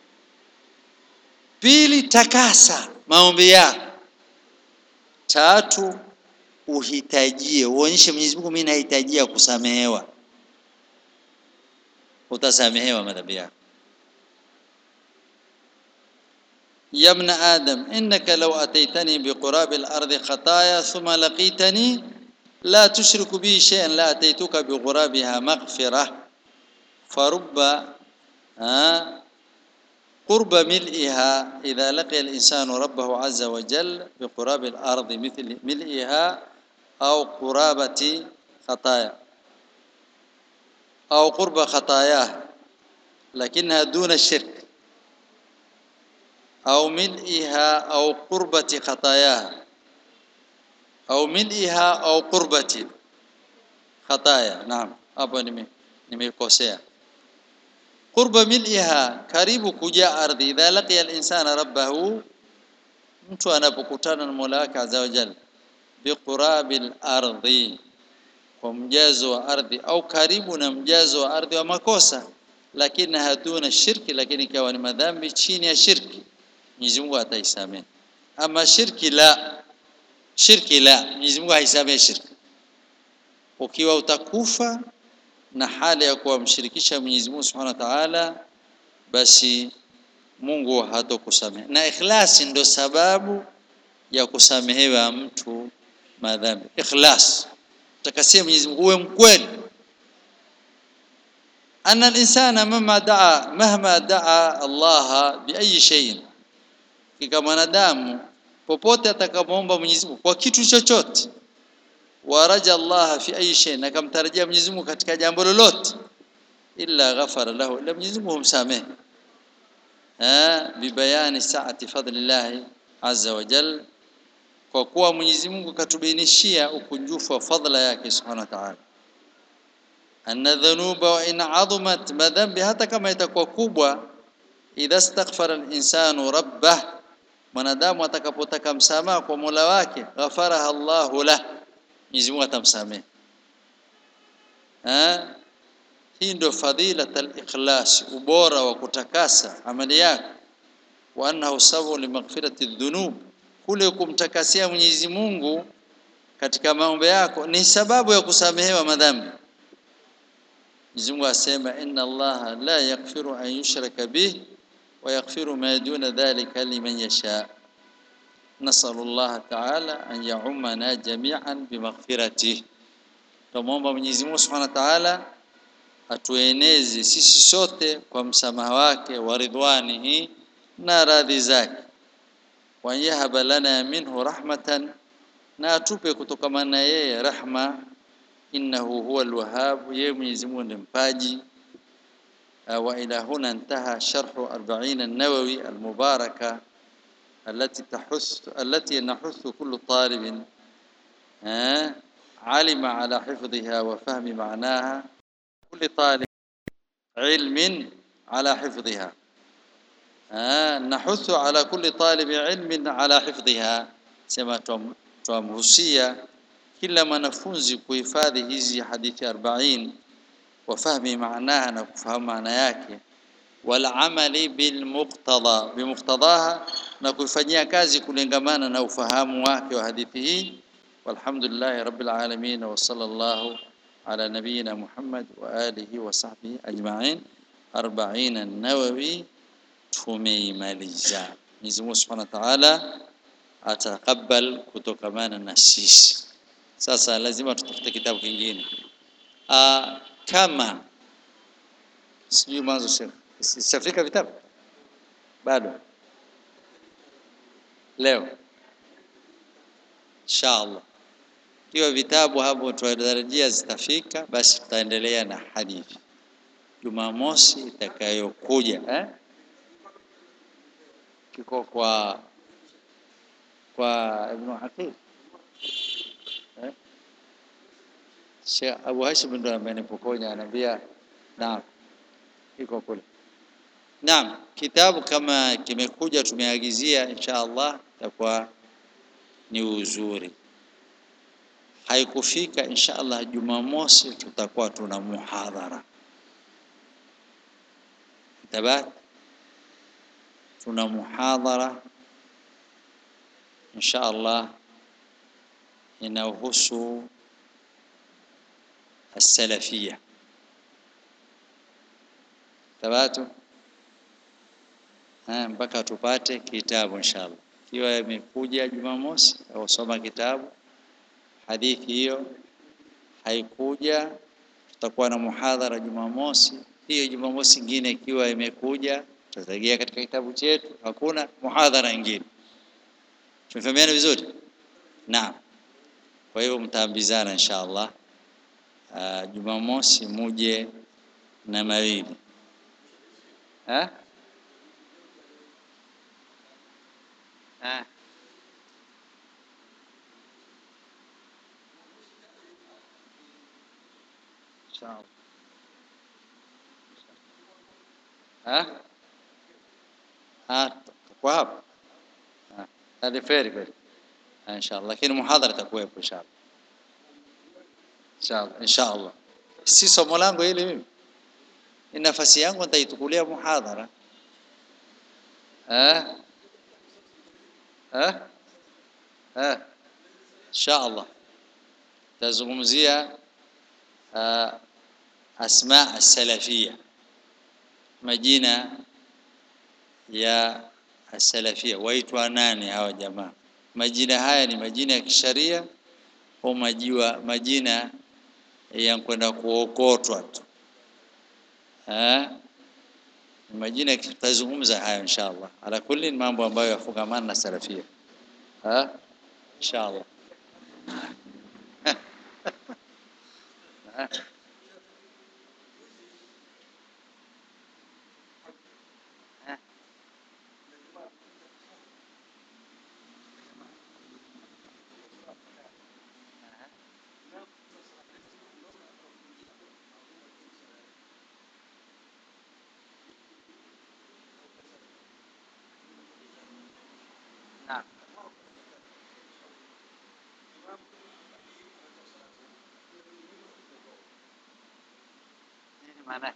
pili takasa maombi yako tatu uhitajie uonyeshe Mwenyezi Mungu mimi nahitajia kusamehewa utasamehewa madhambi yako يا ابن آدم إنك لو أتيتني بقراب الأرض خطايا ثم لقيتني لا تشرك بي شيئا لا أتيتك بغرابها مغفرة فرب آه قرب ملئها إذا لقي الإنسان ربه عز وجل بقراب الأرض مثل ملئها أو قرابة خطايا أو قرب خطاياه لكنها دون الشرك أو ملئها أو قربة خطاياها أو ملئها أو قربة خطايا نعم أبا نمي نمي كوسيا قرب ملئها karibu kuja ardhi idha laqiya al-insana rabbahu mtu anapokutana na Mola wake azza wa jalla biqurabil ardhi kwa mjazo wa ardhi au karibu na mjazo wa ardhi wa makosa lakini hatuna shirki lakini ikawa ni madhambi chini ya shirki Mwenyezi Mungu ataisamehe ama shirki la shirki la Mwenyezi Mungu haisamehe shirki ukiwa utakufa na hali ya kuwamshirikisha Mwenyezi Mungu Subhanahu wa Ta'ala basi Mungu hatokusamehe na ikhlasi ndo sababu ya kusamehewa mtu madhambi ikhlas takasia Mwenyezi Mungu uwe mkweli أن الإنسان مهما دعا مهما دعا الله بأي شيء kika mwanadamu popote atakapoomba Mwenyezi Mungu kwa kitu chochote waraja Allah fi ayi shay na kamtarajia Mwenyezi Mungu katika jambo lolote illa ghafara lahu illa Mwenyezi Mungu humsamehe eh bibayani saati fadlillah azza wa jal kwa kuwa Mwenyezi Mungu katubainishia ukunjufu wa fadla yake subhanahu wa ta'ala anna dhunuba wa in azumat madhambi hata kama itakuwa kubwa idha astaghfara al-insanu rabbah mwanadamu atakapotaka msamaha kwa Mola wake ghafaraha Allahu lah Mwenyezi Mungu atamsamehe eh hii ndio fadhilat al-ikhlas ubora wa kutakasa amali yako wa annahu sababu limaghfirati dhunub kule kumtakasia Mwenyezi Mungu katika maombi yako ni sababu ya kusamehewa madhambi Mwenyezi Mungu asema inna Allah la yaghfiru an yushraka bih wa yaghfiru ma duna dhalika liman yasha nasallu Allah ta'ala an ya'ummana jami'an bimaghfiratihi tumomba Mwenyezi Mungu Subhanahu wa Ta'ala atueneze sisi sote kwa msamaha wake wa ridwanihi na radhi zake wa yahaba lana minhu rahmatan na atupe kutokamana na yeye rahma innahu huwa alwahhab yeye Mwenyezi Mungu ndiye mpaji wa ila huna intaha sharhu 40 an-nawawi al-mubaraka التي تحث التي نحث كل طالب علم على حفظها وفهم معناها كل طالب علم على حفظها نحث على كل طالب علم على حفظها سما tumhusia kila mwanafunzi kuhifadhi hizi hadithi 40 wafahmi maanaha na kufahamu maana yake wal amali bil muqtada bi muqtadaha na kuifanyia kazi kulengamana na ufahamu wake wa hadithi hii walhamdulillah rabbil alamin wa sallallahu ala nabiyyina muhammad wa alihi wa sahbihi ajma'in 40 an-nawawi tumeimaliza Mwenyezi Mungu Subhanahu wa Ta'ala atakabal kutokamana na sisi sasa lazima tutafute kitabu kingine ah kama sijui mwanzo shekh sifika vitabu bado leo inshallah kiwa vitabu hapo tunatarajia zitafika basi tutaendelea na hadithi Jumamosi itakayokuja eh kiko kwa kwa Ibn Aqil eh Sheikh Abu Hashim ndo amenipokonya anambia naam iko kule Naam kitabu kama kimekuja tumeagizia insha Allah itakuwa ni uzuri haikufika insha Allah Jumamosi tutakuwa tuna muhadhara tabat tuna muhadhara insha Allah inahusu السلفيه tabatu mpaka tupate kitabu inshallah kiwa imekuja Jumamosi au soma kitabu hadithi hiyo haikuja tutakuwa na muhadhara Jumamosi hiyo Jumamosi nyingine ikiwa imekuja tutategea katika kitabu chetu hakuna muhadhara nyingine tumefahamiana vizuri naam kwa hivyo mtaambizana inshallah uh, Jumamosi muje na mawili eh eh inshallah eh ah kwa hapo hadi feri kweli inshallah lakini muhadhara itakuwepo inshallah inshallah inshallah si somo langu hili mimi ni nafasi yangu nitaitukulia muhadhara eh eh eh inshallah tazungumzia uh, asma as-salafia majina ya as-salafia waitwa nani hawa jamaa majina haya ni majina ya kisharia au majiwa majina ya kwenda kuokotwa tu eh majina tutazungumza hayo inshallah ala kulli mambo ambayo yafungamana na salafia ha inshallah maana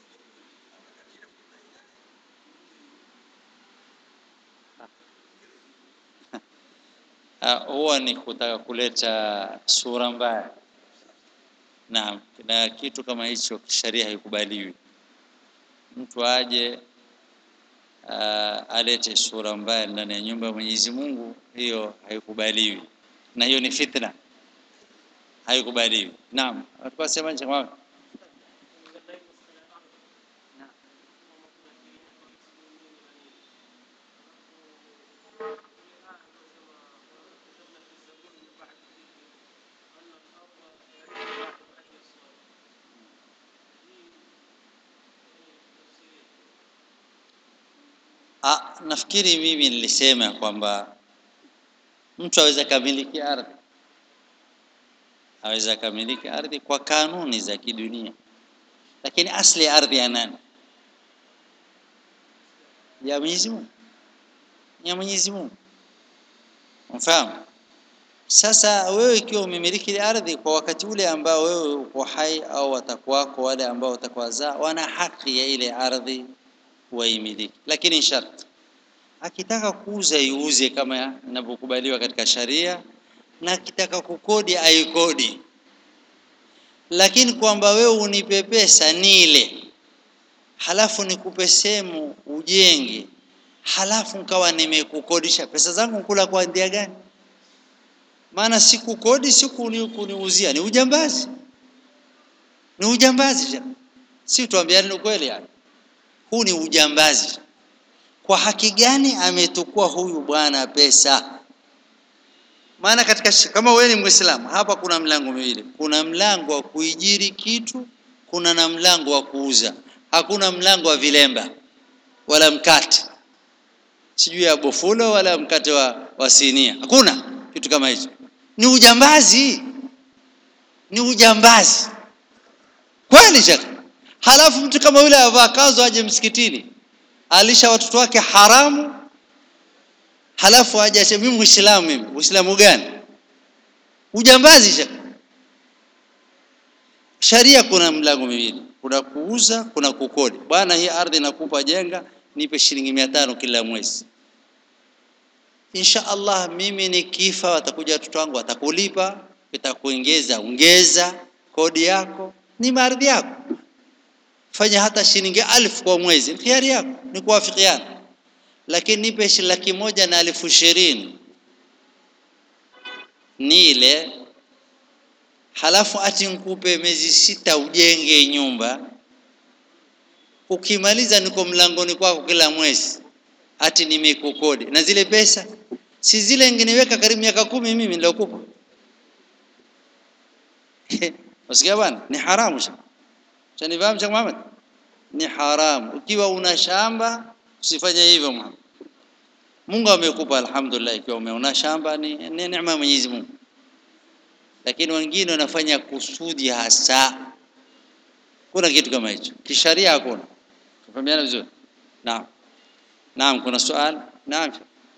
huwa ni kutaka kuleta sura mbaya naam na kitu kama hicho kisheria haikubaliwi mtu aje uh, alete sura mbaya ndani ya nyumba ya Mwenyezi Mungu hiyo haikubaliwi na hiyo ni fitna haikubaliwi naam watu wasema nje Ah, nafikiri mimi nilisema kwamba mtu aweza kamiliki ardhi aweza kamiliki ardhi kwa kanuni za kidunia, lakini asli ya ardhi ya nani? Ya Mwenyezi Mungu, ya Mwenyezi Mungu. Mfahamu? Sasa wewe ikiwa umemiliki ile ardhi kwa wakati ule ambao wewe uko hai au watakwako wale ambao watakwazaa wana haki ya ile ardhi waimiliki, lakini sharti akitaka kuuza iuze kama inavyokubaliwa katika sharia, na akitaka kukodi aikodi, lakini kwamba wewe unipe pesa nile, halafu nikupe sehemu ujenge, halafu nkawa nimekukodisha pesa zangu nkula kwa ndia gani? Maana sikukodi siku kuniuzia, ni ujambazi, ni ujambazi. Si tuambiane ukweli yani huu ni ujambazi. Kwa haki gani ametukua huyu bwana pesa? Maana katika kama wewe ni Muislamu, hapa kuna mlango miwili, kuna mlango wa kuijiri kitu, kuna na mlango wa kuuza. Hakuna mlango wa vilemba wala mkate, sijui ya bofulo wala mkate wa, wa sinia, hakuna kitu kama hicho. Ni ujambazi, ni ujambazi kweli shekhe. Halafu mtu kama yule avaa kanzu aje msikitini, alisha watoto wake haramu, halafu aje aseme mimi Muislamu. Mimi Uislamu gani? Ujambazi shaka. Sharia kuna mlango miwili, kuna kuuza, kuna kukodi. Bwana, hii ardhi nakupa, jenga, nipe shilingi mia tano kila mwezi. Insha Allah, mimi nikifa, watakuja watoto wangu watakulipa, itakuongeza ongeza kodi yako, ni ardhi yako fanya hata shilingi alfu kwa mwezi, khiari yako, ni kuwafikiana. Lakini nipe laki moja na elfu ishirini nile, halafu ati nkupe miezi sita ujenge nyumba, ukimaliza niko mlangoni kwako kila mwezi, ati nimekukodi na zile pesa si zile nginiweka karibu miaka kumi mimi nilokupa. Wasikia bwana, ni haramu sha Chanifahamu Sheikh Muhammad? Ni haramu. Ukiwa una shamba usifanye hivyo Muhammad. Mungu amekupa alhamdulillah, ikiwa umeona shamba ni, ni neema ya Mwenyezi Mungu, lakini wengine wanafanya kusudi hasa. Kuna kitu kama hicho kisharia, hakuna. Tufahamiana vizuri? Naam, naam. Kuna swali? Naam.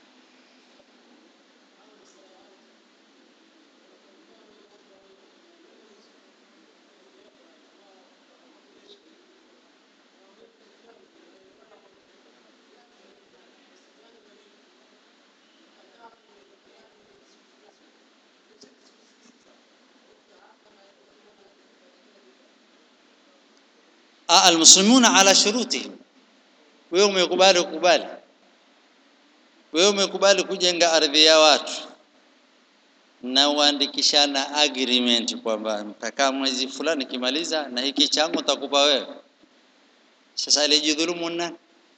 almuslimuna ala shurutihim. Wewe umekubali kukubali, wewe umekubali kujenga ardhi ya watu, na uandikishana agreement kwamba mtakaa mwezi fulani kimaliza na hiki changu nitakupa wewe sasa alijidhulumu nani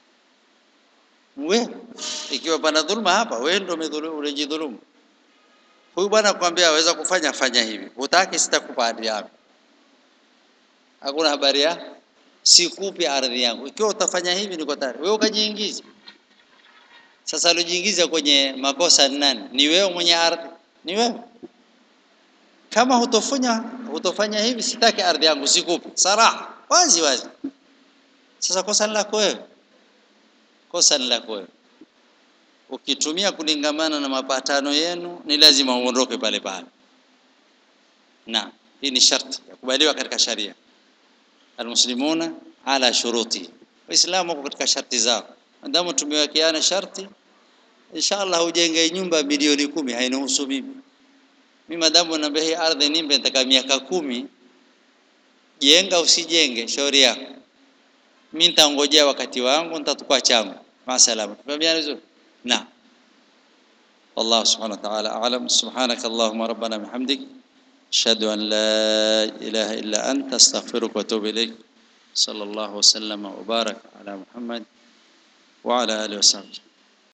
wewe ikiwa pana dhulma hapa wewe ndio umedhulumu ulijidhulumu huyu bwana akwambia aweza kufanya fanya hivi hutaki sitakupa ardhi yako hakuna habari ya sikupi ardhi yangu ikiwa utafanya hivi niko tayari wewe ukajiingiza sasa aliojiingiza kwenye makosa ni nani ni wewe mwenye ardhi ni wewe kama hutofanya hutofanya hivi sitaki ardhi yangu sikupi saraha wazi wazi sasa kosa ni lako wewe kosa ni lako wewe ukitumia kulingamana na mapatano yenu ni lazima uondoke pale pale na hii ni sharti ya kubaliwa katika sharia almuslimuna ala shuruti waislamu wako katika sharti zao ndamu tumewekeana sharti inshallah ujenge nyumba milioni kumi hainihusu mimi mimi madamu naambia hii ardhi nimbe nitaka miaka kumi jenga usijenge shauri yako mimi nitangojea wakati wangu nitatupa changu masalama tumeambiana vizuri na والله سبحانه وتعالى أعلم سبحانك اللهم ربنا بحمدك أشهد أن لا إله إلا أنت أستغفرك وأتوب إليك صلى الله وسلم وبارك على محمد وعلى آله وصحبه